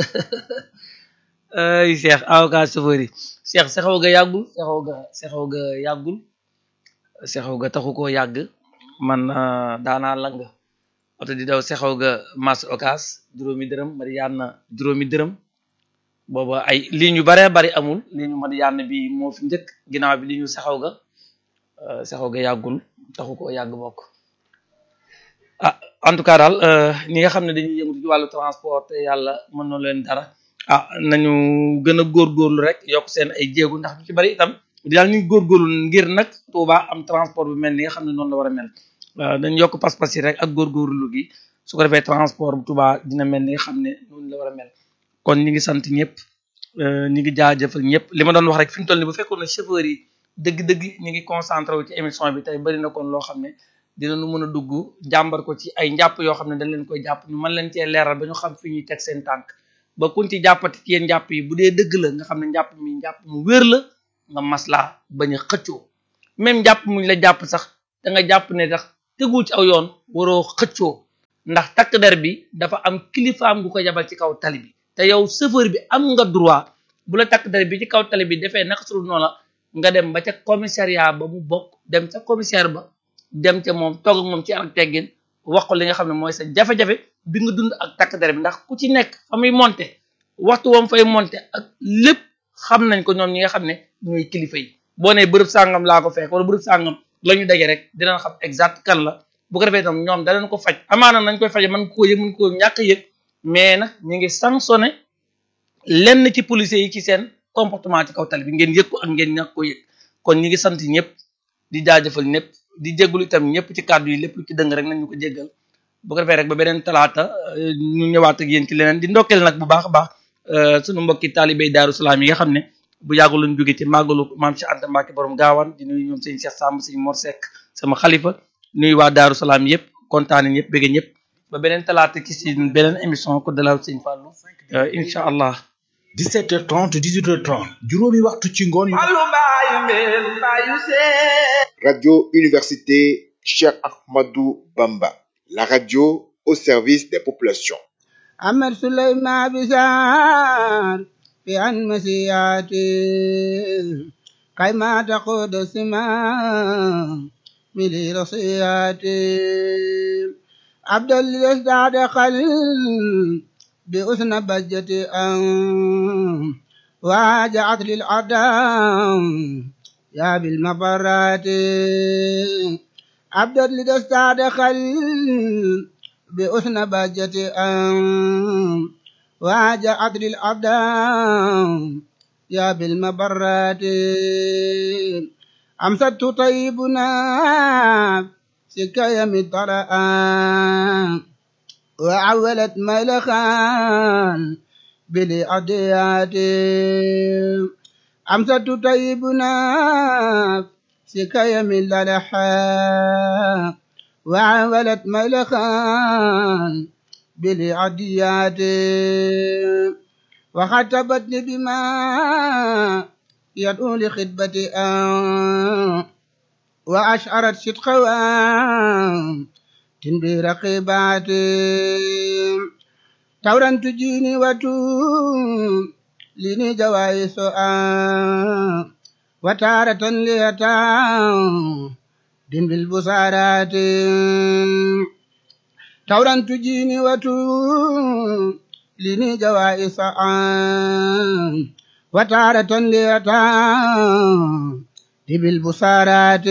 ay Cheikh avocat chauffeur yi Cheikh sexaw ga yàggul sexaw ga sexaw ga yàggul sexaw ga taxu koo yàgg man ah, daanaa lang oto di daw sexaw ga mas occas juróomi dërëm Mariana juróomi dërëm booba ay ligne yu baree bari amul ligne yu Mariana bi moo fi njëkk ginnaaw bi li ñu sexaw ga ah, sexaw ga yàggul taxu koo yàgg bokk ah en tout cas daal euh, ñi nga xam ne dañuy yëngu ci wàllu transport te yàlla mën na leen dara ah nañu gën a góorgóorlu rek yokk seen ay jéego ndax ñu ci bari itam daal ñu góorgóorlu ngir nag Touba am transport bu mel ni nga xam ne noonu la war a mel waaw dañu yokk pas-pas yi rek ak góorgóorlu gi su ko defee transport bu Touba dina mel ni nga xam ne noonu la war a mel kon ñi ngi sant ñëpp euh, ñi ngi jaajëfal ñëpp li ma doon wax rek fi mu toll nii bu fekkoon ne chauffeur yi dëgg-dëgg ñi ngi concentré wu ci émission bi tey bari na kon loo xam ne dinañu mën a dugg jàmbar ko ci ay njàpp yoo xam ne dañ leen koy jàpp ñu mën leen cee leeral ba ñu xam fi ñuy teg seen tànk ba kuñ ci jàppati ci yéen njàpp yi bu dee dëgg la nga xam ne njàpp mi njàpp mu wér la nga maslaa bañ a xëccoo même njàpp muñ la jàpp sax da nga jàpp ne tax tegul ci aw yoon waroo xëccoo ndax takk der bi dafa am kilifaam gu ko yabal ci kaw tali bi te yow chauffeur bi am nga droit bu la takk der bi ci kaw tali bi defee naka sudul noonu la nga dem ba ca commissariat ba mu bokk dem ca commissaire ba dem ca moom toog ak moom ci ak teggin wax ko li nga xam ne mooy sa jafe-jafe bi nga dund ak takk der bi ndax ku ci nekk fa muy monter waxtu wam fay monter ak lépp xam nañ ko ñoom ñi nga xam ne ñooy kilifa yi boo nee bërëb sàngam laa ko fekk wala bërëb sàngam la ñu daje rek dinañ xam exact kan la bu ko defee tam ñoom danañ ko faj amaana nañ koy faje mën koo yëg mën koo ñàkk yëg mais nag ñu ngi sanctionné lenn ci policiers yi ci seen comportement ci kaw tali bi ngeen yëg ko ak ngeen ñàkk koo yëg kon ñi ngi sant ñëpp di jaajëfal ñëpp di jégalu itam ñëpp ci kàddu yi lépp lu ci dëng rek nañ ñu ko jéggal bu ko defee rek ba beneen talaata ñu ñëwaat ak yéen ci leneen di ndokkeel nag bu baax a baax sunu mbokki taalibey Daaru Salaam yi nga xam ne bu yàggul lañ jóge ci màggalu maam Cheikh Anta Mbacke borom gaawaan di nuyu ñoom sëñ Cheikh Samb sëñ Mor Seck sama xalifa nuyu waa Daaru Salaam yëpp kontaane ñëpp bëgg ñëpp ba beneen talaata ki si beneen émission ko dalal sëñ Fallou incha allah 17h30 18h30 juróomi waxtu ci ngoon yu Radio Université Cheikh Ahmadou Bamba, la radio au service des populations. أمر سليمان بزار في عن مسياتي كيما تقود سما ملي رصياتي عبد الإسداد قل بأسن بجتي أن واجعت للأعداء يا بالمبرات عبد الإسداد قل بأسن بجتي أن واجعت للأعداء يا بالمبرات أمسكت طيبنا سكايا مطرأ وعولت ملخان بالأديات أمسكت طيبنا سكايا من للحا وعولت ملخان بالعديات وخطبتني بما يدعو لخطبة آه وأشعرت صدقها تنبي رقيبات تورا تجيني وتوم لني جوائز آه وتارة ليتام دين بالبصارات تورا تجيني وتوم لني جوائز آه وتارة ليتام دين بالبصارات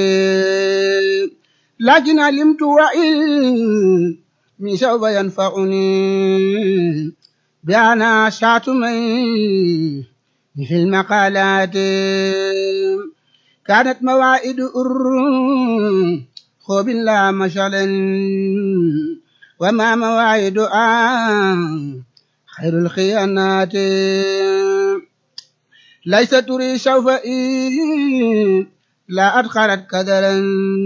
لكن علمت وإن من سوف ينفعني بأنا شاتمي في المقالات كانت موائد أر خوب لا مشعل وما موائد آن خير الخيانات ليس تري سوف إيه لا أدخلت كدرا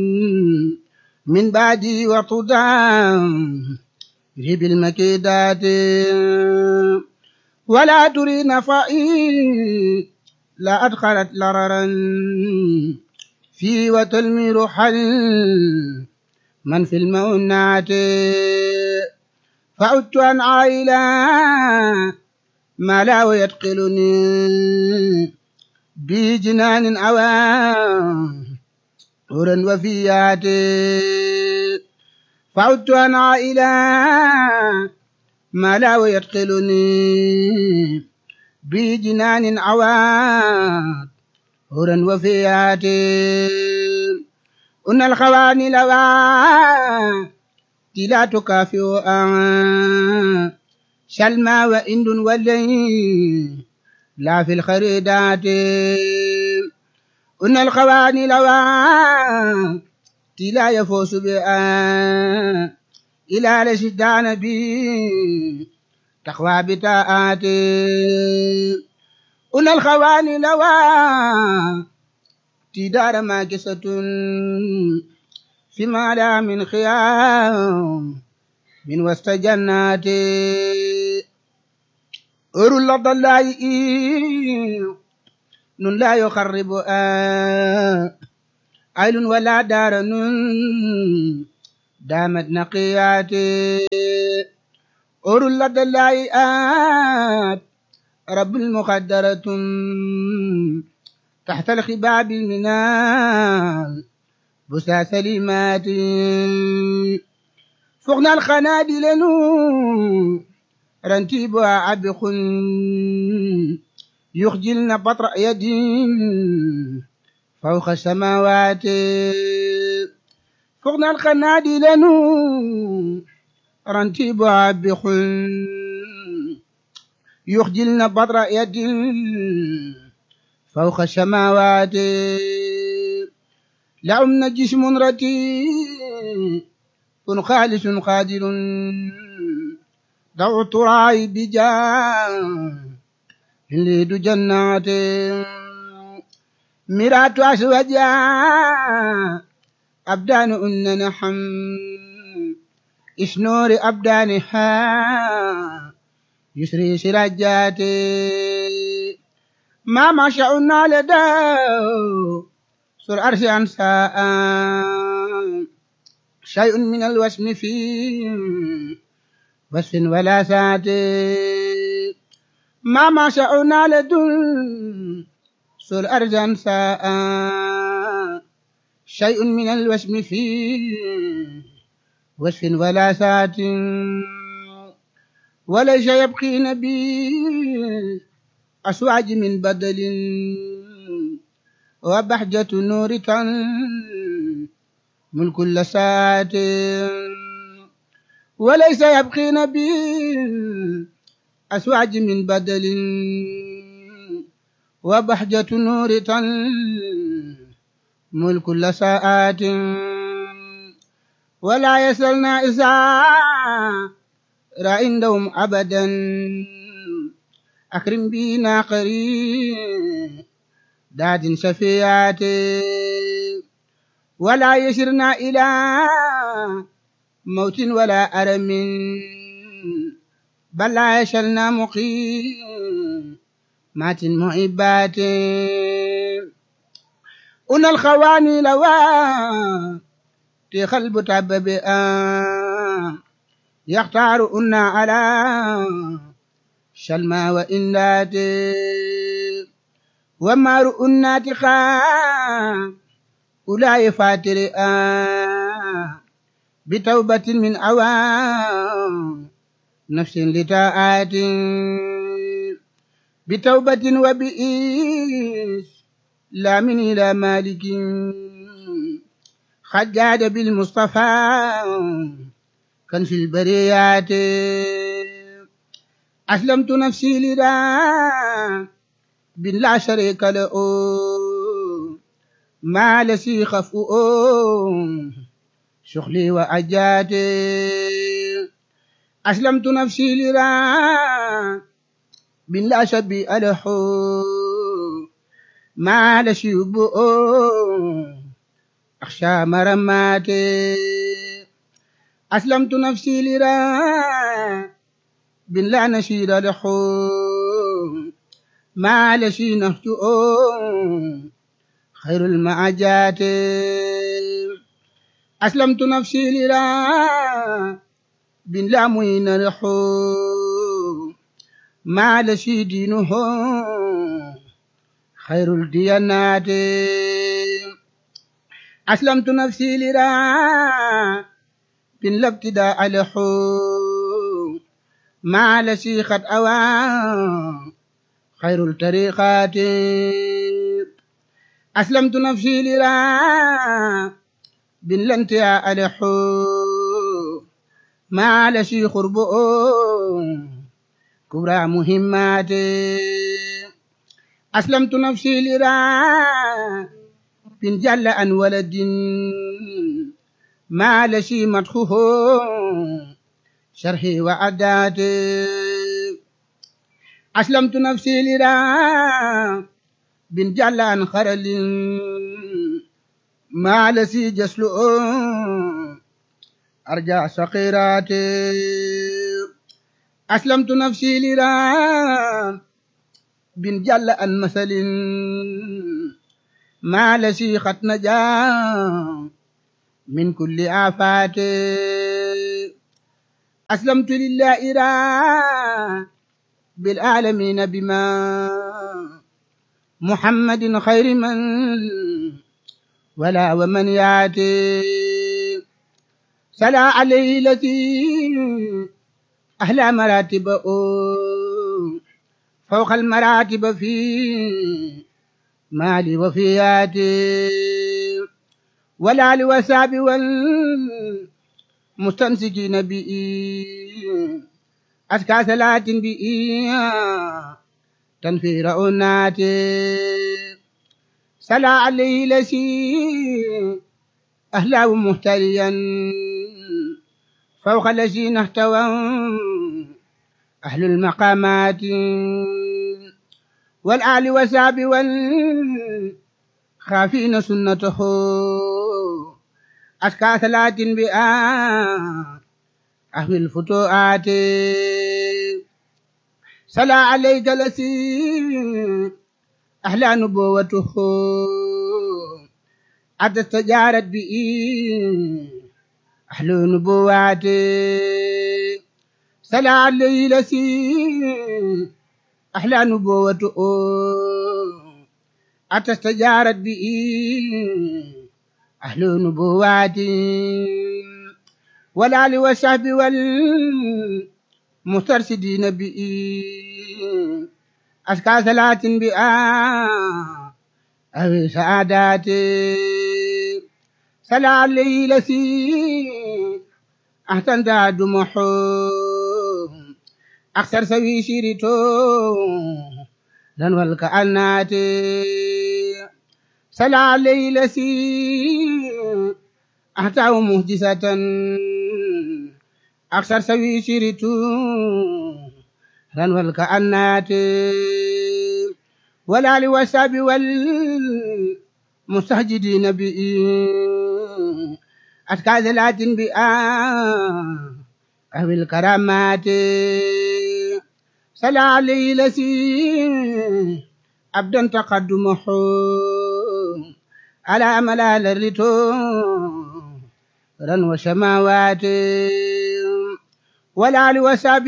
من بعدي وطدام ريب المكيدات ولا تري نفائي لا أدخلت لررا في وتلمي حل من في المؤنات فعدت عن عائلة ما لا يتقلني بجنان عوام هورا وفيات فعدت عن عائلة ما لا يدخلني بجنان عوام هورا وفيات أن الخواني لوا لا تكافئ شلما وإند ولي لا في الخريدات أن الخواني لوا لا يفوز بها إلى لشدان بي تقوى بتاءات أن الخواني لوا تدار ماكسة فيما لا من خيام من وسط جنات أر اللفظ الله نون لا يخرب آه عيل ولا دار نون دامت نقياتي أور لدى اللائآت رب المقدرة تحت الخباب المنال بسا سليمات فوقنا الخنادل نور رنتيبها عبق يخجلن بطر يد فوق السماوات فوقنا الخنادل نور رنتيبها عبق يخجلن بطر يد فوق السماوات لهم جسم رتيب خالص قادر دعوت راعي بجاه يريد جنات مرات أسوجا أبدان أن نحم إسنور أبدانها يسري سراجات ما ما شاءنا لدى سر أرش أنساء شيء من الوسم في وصف ولا سات ما ما شاءنا لدن سر أرش أنساء شيء من الوسم في وصف ولا سات وليس يبقي نبي أسواج من بدل وبحجة نور من كل ساعة وليس يبقي نبي أسواج من بدل وبحجة نور من كل ساعات ولا يسألنا إذا عندهم أبدا أكرم بنا قريب داد شفيعات ولا يشرنا إلى موت ولا أرم بل لا يشلنا مقيم مات معبات أن الخواني لوا تخلب تبب يختار أن على شلما وإنات وما رؤنات خا أولئك فاتر بتوبة من أوام نفس لتاءات بتوبة وبئيس لا من إلى مالك خجاد بالمصطفى كان في البريات أسلمت نفسي لله بن لا شريك له ما لسي خفؤ شغلي وأجاتي أسلمت نفسي لله بن لا شبيء له ما لسي يبؤ أخشى مرماتي أسلمت نفسي لله بن لا نشيد له ما لشي نهجؤ خير المعجات أسلمت نفسي لله بن لا معين له ما لشي دينه خير الديانات أسلمت نفسي لله بن لا ابتداء له ما لشي قد أوى خير الطريقات أسلمت نفسي لله بن لانتهاء له ما لشي خرب كبرى مهمات أسلمت نفسي لله بن جل أن ولد ما لشي مدخه شرحي وعداتي أسلمت نفسي لله بن جلان خرل ما لسي جسل أرجع سقيراتي أسلمت نفسي لله بن جلان مثل ما لسي خط نجا من كل آفات أسلمت لله را بالعالمين بما محمد خير من ولا ومن ياتي سلا عليه التي أهلا مراتب فوق المراتب في مالي وفياتي ولا لوساب والمستمسكين بي أزكى صلاة بي تنفي رؤناتي سلا عليه لسي أهلا ومهتريا فوق الذين احتوى أهل المقامات والآل والساب والخافين سنته أزكى صلاة بآ أهل الفتوحات صلى عليك لسي أحلى نبوته حتى استجارت به أهل نبوات صلى عليه لسي أحلى نبوته حتى استجارت به أهل نبوات والآل والصحب والمسترشدين به أزكى صلاة بآ أو سعادات صلى عليه لسي أحسن تعد محو أكثر سوي شيرتو لن والكأنات صلى عليه لسي أحتاه مهجسة أكثر سوي شيرتو لن والكأنات ولا لوساب والمستهجدين بي أتكى ذلات بآ أهل الكرامات صلى عليه لسي أبدا تقدمه على ملال الرتو رن وسماوات ولا لوساب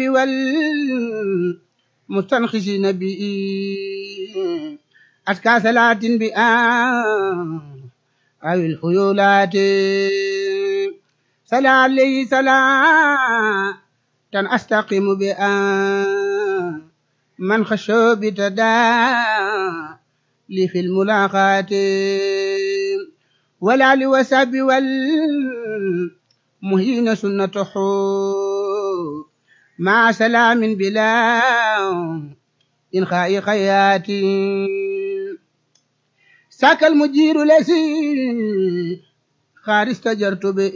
والمستنخسين به أتكى صلاة بآ أو الخيولات صلى عليه صلاة أستقيم بآ من خشوا بتدا لي في الملاقات ولا لوساب والمهين سنته مع سلام بلا إنخاء خياتي ساك المجير لسي خار استجرت به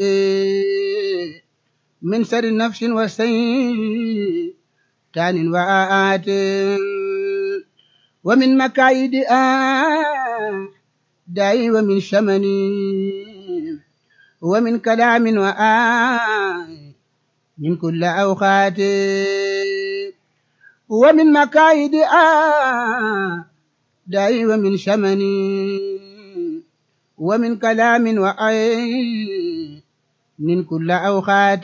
من سر نفس وسيء تان وآت ومن مكايد آه داي ومن شمني ومن كلام وآي من كل أوقات ومن مكايد آه داي ومن شمني ومن كلام وآي من كل أوقات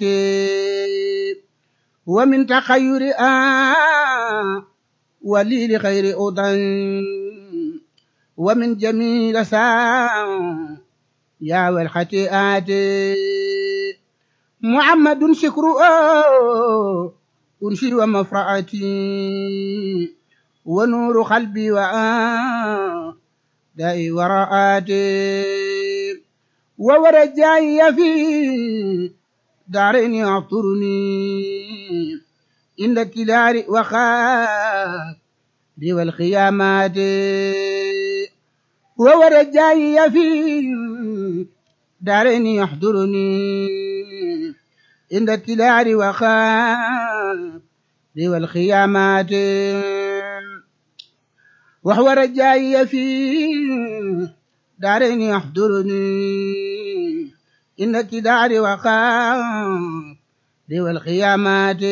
ومن تخير آه ولي لخير أوطن ومن جميل ساعة يا والخطيئات محمد شكر أنشر ومفرعتي ونور قلبي وآ دائي وراءاتي وورجاي في دارين يعطرني إن التلار وخاف دي والخيامات وورجاي في دارين يحضرني عند التلار وخاف دي والخيامات وهو رجاي في دارين يحضرني إن التدار وخاف دي والخيامات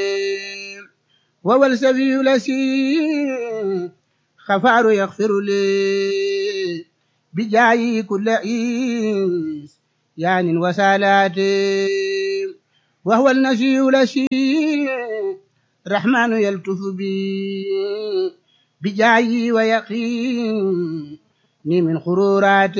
وهو السبي لسي خفار يغفر لي بجاي كل عيس يان وسالات وهو النشي لشي الرحمن يلتف بي بجاي ويقيني من خرورات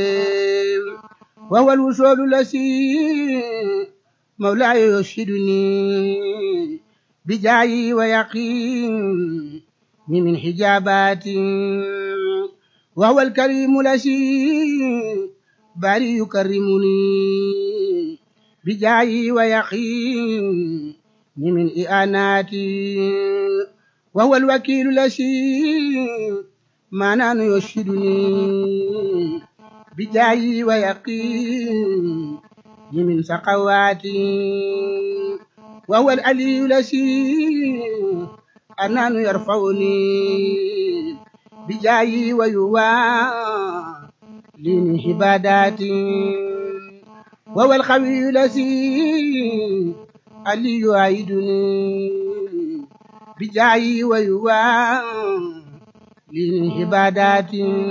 وهو الوصول لسي مولاي يرشدني بجاي ويقيني من حجابات وهو الكريم لسي باري يكرمني بجاي ويقيني من إئانات وهو الوكيل لسي ما يرشدني بجاي ويقيني من سقوات وهو العلي لسي أنان يرفعني بجاي ويوالي هبادات وهو الخوي لسي اللي يعيدني بجاي ويوالي هبادات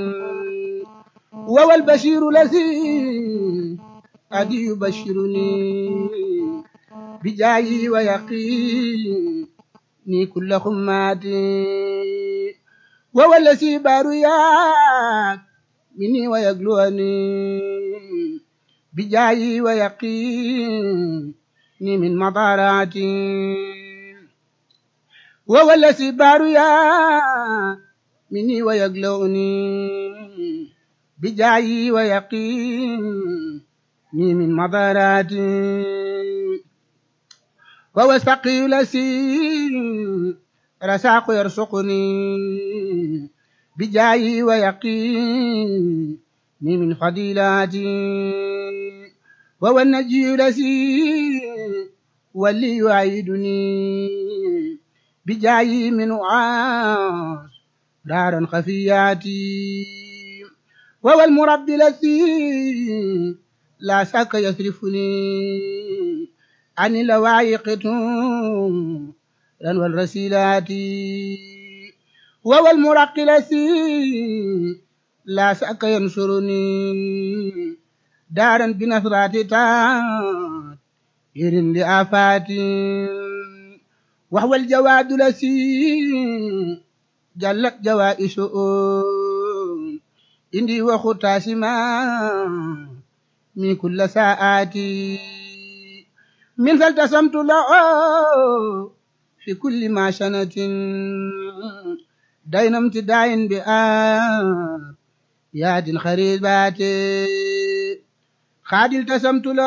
وهو البشير الذي قد يبشرني بجاي ويقيني كل خمات وهو الذي باريات مني ويقلوني بجاي ويقيني من مضارات وهو الذي باريات مني ويقلوني بجاي ويقيني من مضارات وهو السقي الذي رساق يرزقني بجاي ويقيني من فضيلاتي وهو النجي الذي واللي يعيدني بجاي من وعاش دارا خفياتي وهو المربي الذي لا شك يصرفني عن اللواعق والرسيلات وهو المرقي الذي لا شك ينصرني دارا بنصرات تات يرن لآفاتي وهو الجواد الذي جلت جوائشه إندي وختاسما من كل ساعاتي من فالتسمت له في كل ما شنت دين امتداء بآب ياد خريبات خاد التسمت له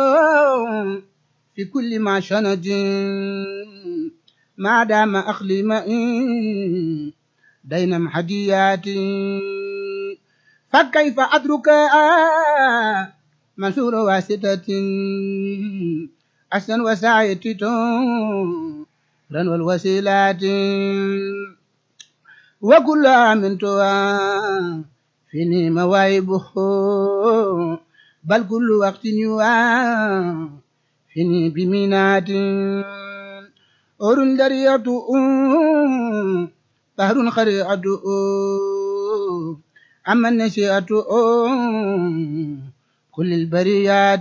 في كل ما شنت ما دام أخلي مئي دين محديات فكيف أدرك منصور واسطة أحسن وسعية رن والوسيلات وكل من فيني مواهبه بل كل وقت يوا فيني بمينات أور درية بحر خريعة أما النشيئة كل البريات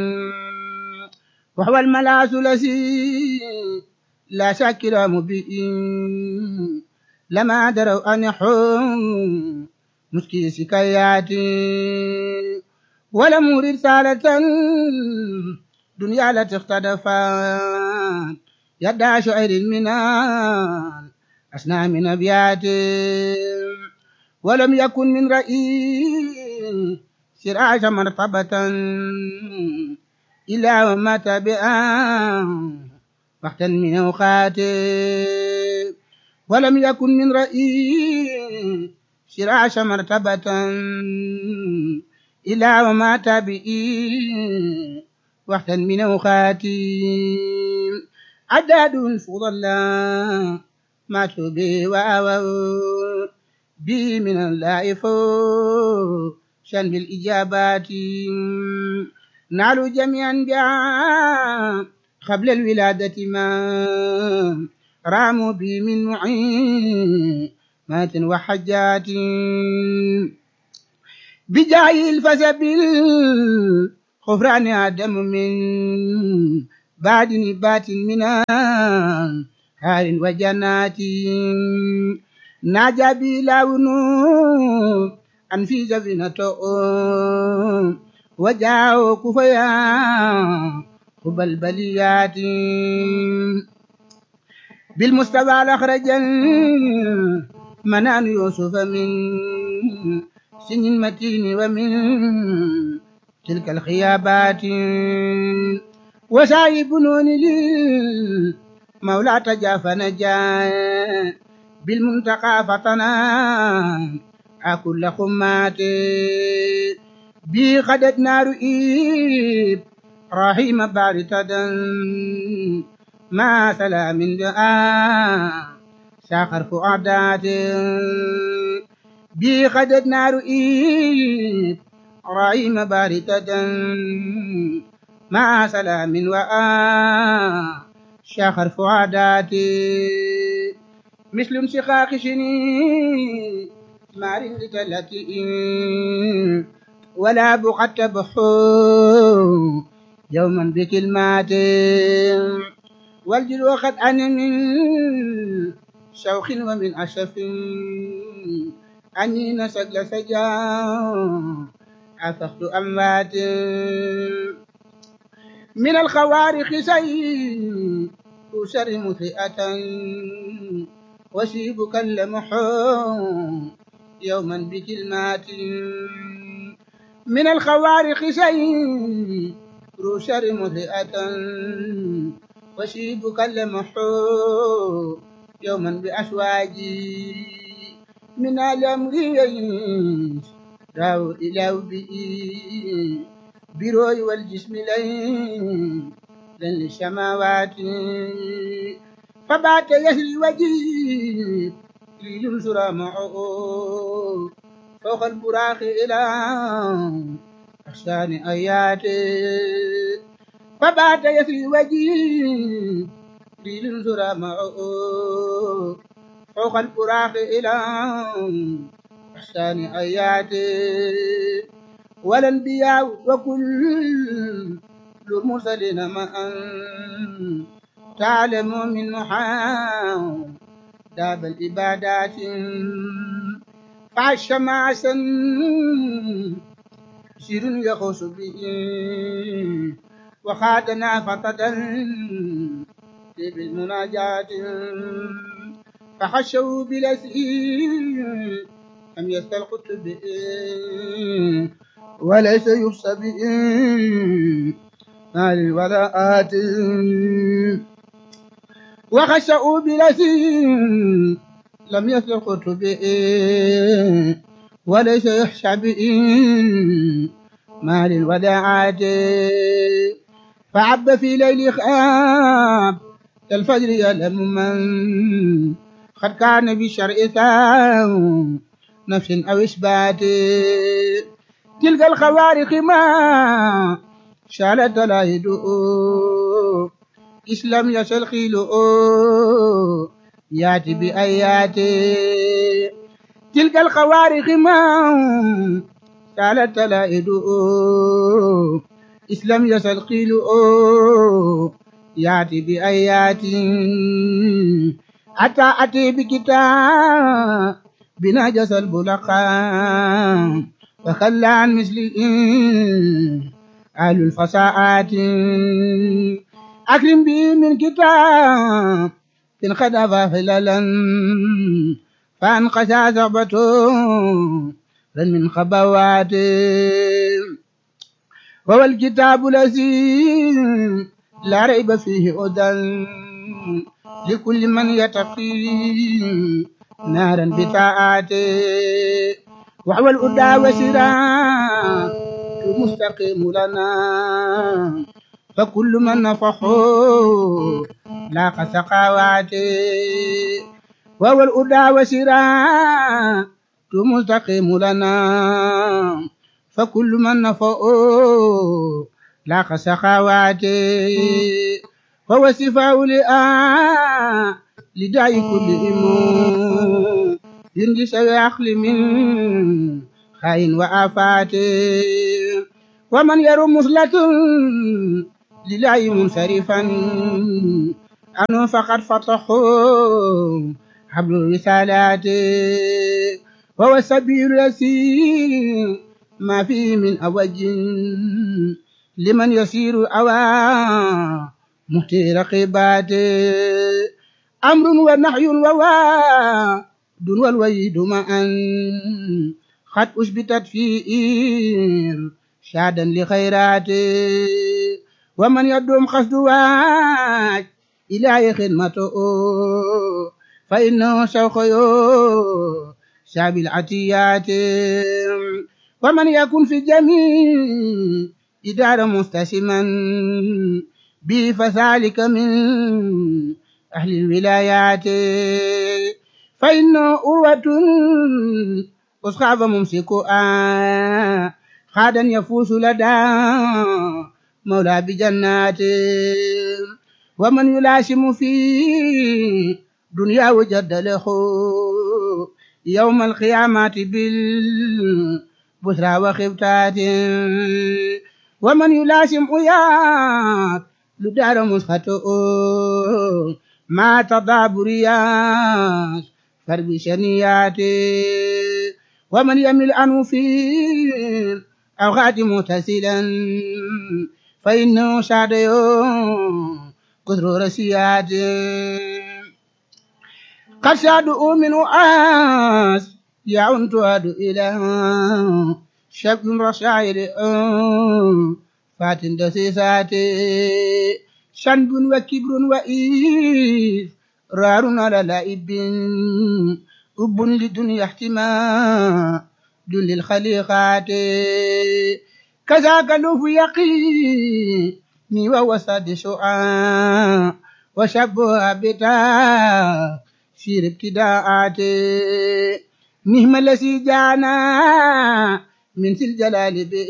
وهو الملاس الذي لا شاكر مبين لما دروا أن يحوم مسكي سكايات ولم رسالة دنيا لا تختلفات يدعى شعر المنال أسنى من أبيات ولم يكن من رئيس سراج مرتبة إلا وما تبعا وقتا من أوقات ولم يكن من رئيس سراج مرتبة إلا وما تبعي وقتا من أوقات عداد فضل ما تبي وأووا به من الله شن بالإجابات نالوا جميعا بها قبل الولادة ما راموا به من معيمات وحجات بجاه الفسب غفران آدم من بعد نبات من هار وجنات ناجى بلاون أن في سفينته وجاءوا كفيا خب البليات بالمستوى الأخرج منان يوسف من سن المتين ومن تلك الخيابات وسايب نون لي مولى تجاف نجا بالمنتقى فتنا أكل خمات بي خدت نار إيب رحيم باردة ما سلام دعاء ساخر فؤادات بي خدت نار إيب رحيم باردة مع سلام وآ شاخر فؤادات مثل انشقاق شني مار لتلتئ ولا بقت بحو يوما بكلمات والجلو قد أن من شوخ ومن أشف أني نسج سجا عفقت أموات من الخوارق سيء أسر مسيئة وشيب كلمحو يوما بكلمات من الخوارق شيء روشر مسيئة وشيب كلمحو يوما بأشواجي من الأمر يعيش راو إلى بئي بروي والجسم لين لن للسماوات فبات يسري وجهي لينصر معه فوق البراق إلى أحسان آيات فبات يسري وجهي لينصر معه فوق البراق إلى أحسان آيات والأنبياء وكل المرسلين معا تعلم من محاو داب العبادات فعش معسا سر يخص به وخادنا فتدا بالمناجات فخشوا بلسئ أم يستلقط به وليس يخصى به مال الولاءات وخشعوا بلسي لم يسلقط به وليس يخشى به مال الوداعات فعب في ليل خاب كالفجر يلم من قد كان بالشرع ثاو نفس أو إثبات تلك الخوارق ما شالت لا يدؤ إسلام يسل خيلؤ ياتي بآيات تلك الخوارق ما شالت لا يدؤ إسلام يسل خيلؤ ياتي بآيات أتى أتي بكتاب بنجس البلقاء وخلى عن مثله أهل الفصاعات أكرم به من كتاب إن خدف خلالا فانقشى ثعبته من خبوات وهو الكتاب الذي لا ريب فيه هدى لكل من يتقي نارا بطاعته وهو الهدى وسراج المستقيم لنا فكل من نفحه لاق سقاواته وهو الهدى وسراج المستقيم لنا فكل من نفحه لاق سخاواته وهو الشفاء لآ لداء كل إمام ينجي سوي عقل من خاين وآفات ومن يرى مثلة لله منصرفا أنه فقد فتحوا حبل الرسالات وهو السبيل الذي ما فيه من أوج لمن يسير أوى مهتي رقبات أمر ونحي وواد والويد معا قد أثبتت فيه شادا لخيرات ومن يدوم قصد واج إلى خدمته فإنه سوف شاب العتيات ومن يكن في الجميع إدارة مستسما به فذلك من أهل الولايات فإنه أروة أصحاب ممسك خادا يفوز لدى مولى بجنات ومن يلاشم في دنيا وجد له يوم القيامة بالبشرى وخفتات ومن يلاشم أياك لدار مسخته ما تضاب رياس فرب شنيات ومن يمل عنه في أوقات متسلا فإنه شاد يوم كثر رسيات قد شادوا من آس يعون تعد إلى شب رشاعر فات دسيسات شنب وكبر وإيث رار على لائب أب لدنيا احتمال للخليقات كذاك لوف يقيني وهو ساد شعاع وشبه بتا سير ابتداءات نهم الذي جانا من ذي الجلال به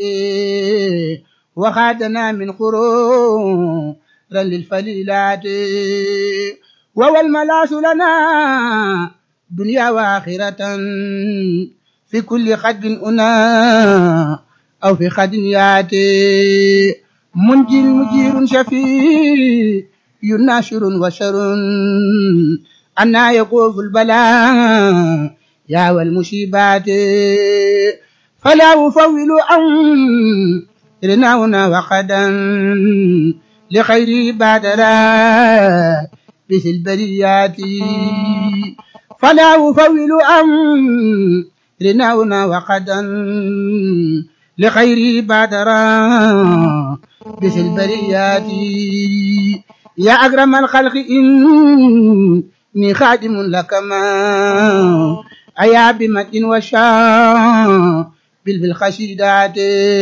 وخادنا من خرور للفليلات وهو الملاس لنا دنيا وآخرة في كل خد أنا أو في خد ياتي منجي مجير شفيع يناشر وشر أنا يقوف البلاء يا والمصيبات فلا أفول أمرنا وقدا لخير بادرا مثل البريات فلا أفول أمرنا وقدا لخير بادرا مثل البريات يا أكرم الخلق إني خادم لك ما أيا بمد وشاء بالخشيدات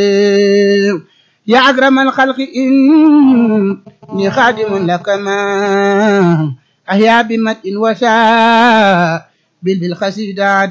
يا أكرم الخلق إني خادم لك ما أحيا بمد وشاء بالخشيدات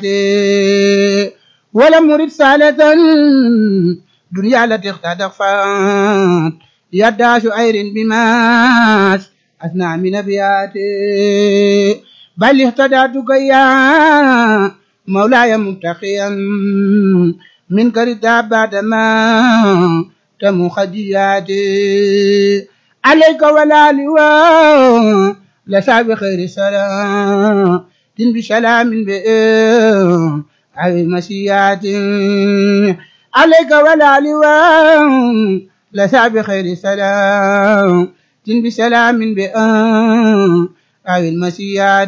ولم أرد سالة دنيا التي اختطفت يدا شعير بما أثنى من أبياتي بل اهتدأتك يا مولاي متقيا منك ردا بعدما تم خدياتي عليك ولا لواء لسا بخير سلام دين بسلام بئر أي مسيات عليك ولا لواء لسا بخير سلام دين بسلام بئر أي المسيات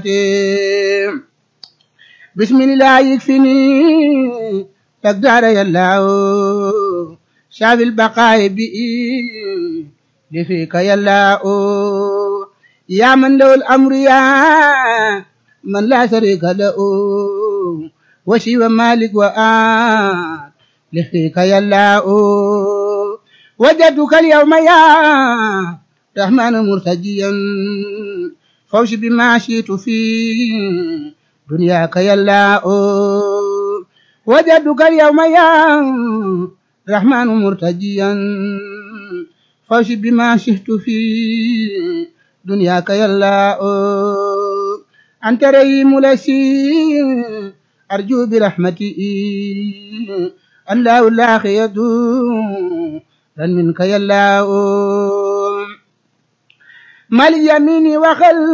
بسم الله يكفيني تقدر يا الله شاب البقاء بئي لفيك يا الله يا من له الأمر يا من لا شريك له وشي مالك وآت لفيك يا الله وجدتك اليوم يا رحمن مرتجيا فوش بما شئت في دنياك يا الله وجدتك اليوم يا رحمن مرتجيا فوش بما شئت في دنياك يا الله أنت رحيم لسي أرجو برحمتي الله لا يدوم ran minka yallaahu mal yamini waxal